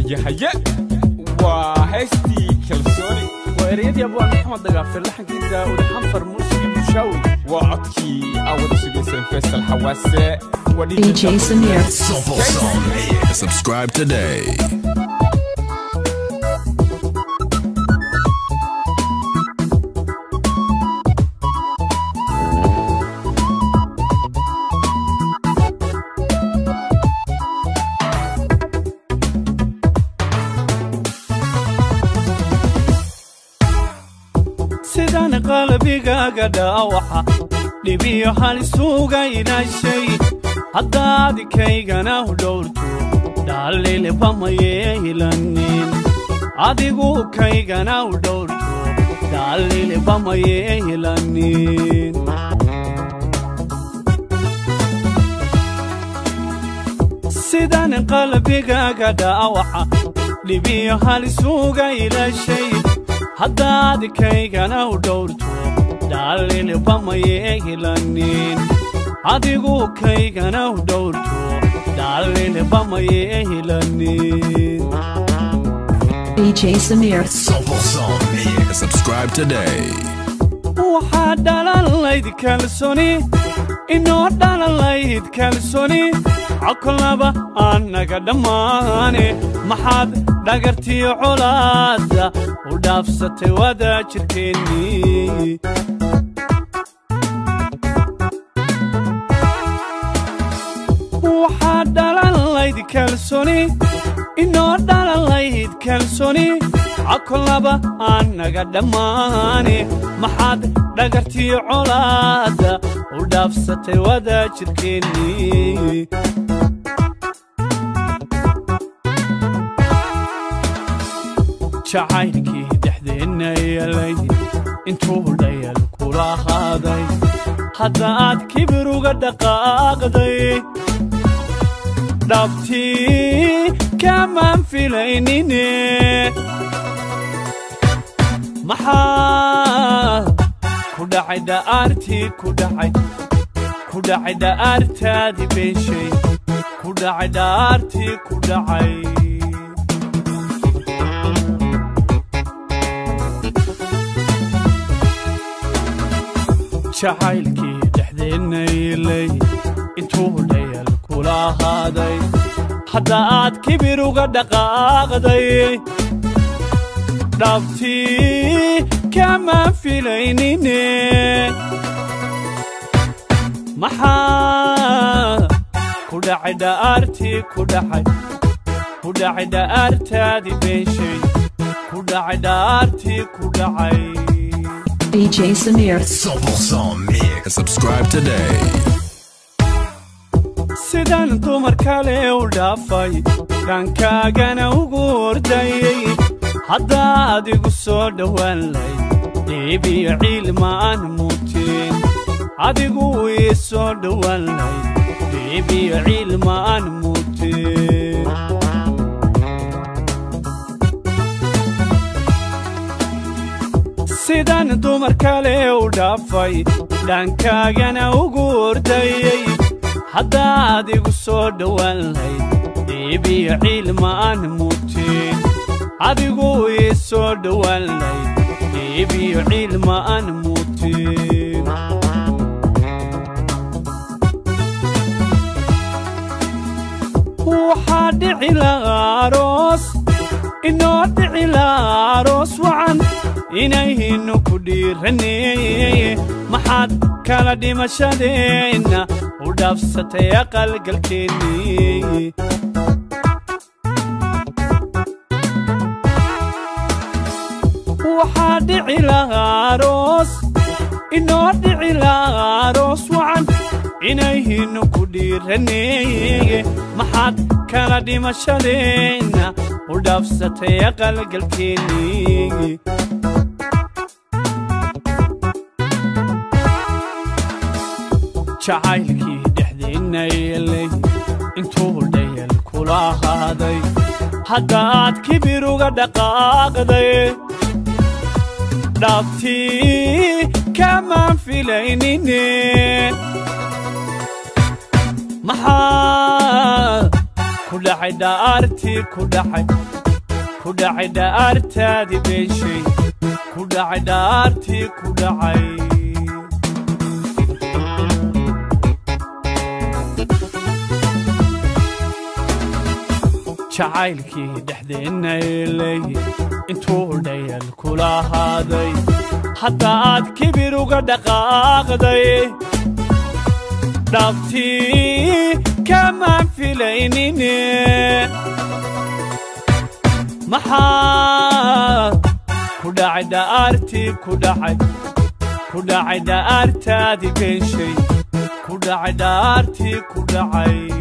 yahaye waa heestii kalsooni waa ereyadii abwaan maxamed dagaafir laxankii daa'uud xanfar muusigii bushaawi waa codkii awada sugayseen faysal xawaase waa DJ Samir. Sample Song Mix. Subscribe today. sidaan qalbigaaga dhaawaca dhibiyo halisuuga ilaashay haddaad kaygana u dhowrto dhaalilba mayeelanin adigu kaygana u dhowrto dhaalilba mayeelanin sidaan qalbigaaga dhaawaca dhibiyo halisuuga ilaashay haddaad kaygana u dhowrto dhaalilba mayeelanin adigu kaygana u dhowrto dhaalilba mayeelanin DJ Samir. Sample Song Mix. Subscribe today. waxaa dhalan layd kalsoni inoo dhalan layd kalsoni cokolaba annaga dhammaane maxaad dhagartiyo colaadda u dhaafsatay wada jirkeennii waxaa dhalan layd kalsoni inoo dhalan layd kalsoni cokolaba annaga dhammaane maxaad dhagartiyo colaadda u dhaafsatay wada jirkeennii jacaylkii dhexdeenna yeelay intuu dhayal kula qaaday haddaad kibir uga dhaqaaqday dhabtii kamaan filaynine maxaa ku dhacay dha'aartii ku dhacay ku dhacay dha'aartaadii beenshay ku dhacay dha'aartii ku dhacay jacaylkii dhexdeenna yeelay intuu dhayal kula ahaaday haddaad kibir uga dhaqaaqday dhabtii kamaan filaynine maxaa ku dhacay dha'aartii ku dhacay ku dhacay dha'aartaadii beenshay ku dhacay dha'aartii ku dhacay DJ Samir. Sample Song Mix. Subscribe today. sidaan dumar kale u dhaafay dhaankaagana ugu ordayey haddaad igu soo dhowaan layd dhiibiyo ciilma aan muutin adigu ii soo dhowaan layd dhiibiyo ciilma aan muutin sidaan dumar kale u dhaafay dhaankaagana ugu ordayey haddaad igu soo dhowaan layd dhiibiyo ciilma aan muutin adigu ii soo dhowaan layd dhiibiyo ciilma aan muutin waxaa dhici lahaa aroos inoo dhici lahaa aroos wacan inayhinu ku dhiiraneye maxaad kala dhimashadeenna u dhaafsatay aqalgalkeennii waxaa dhici lahaa aroos inoo dhici lahaa aroos wacan inayhinu ku dhiiraneye maxaad kala dhimashadeenna u dhaafsatay aqalgalkeennii jacaylkii dhexdeenna yeelay intuu dhayal kula ahaaday haddaad kibir uga dhaqaaqday dhabtii kamaan filaynine maxaa ku dhacay dha'aartii ku dhacay ku dhacay dhaartaadii beeshay ku dhacay dhaartii ku dhacay jacaylkii dhexdeenna eelay intuu dhayal kula ahaaday hadda aad kibir uga dhaqaaqday dhaabtii kamaan filaynine maxaa ku dhacay dha'aartii ku dhacay ku dhacay dha'aartaadii beeshay ku dhacay dha'aartii ku dhacay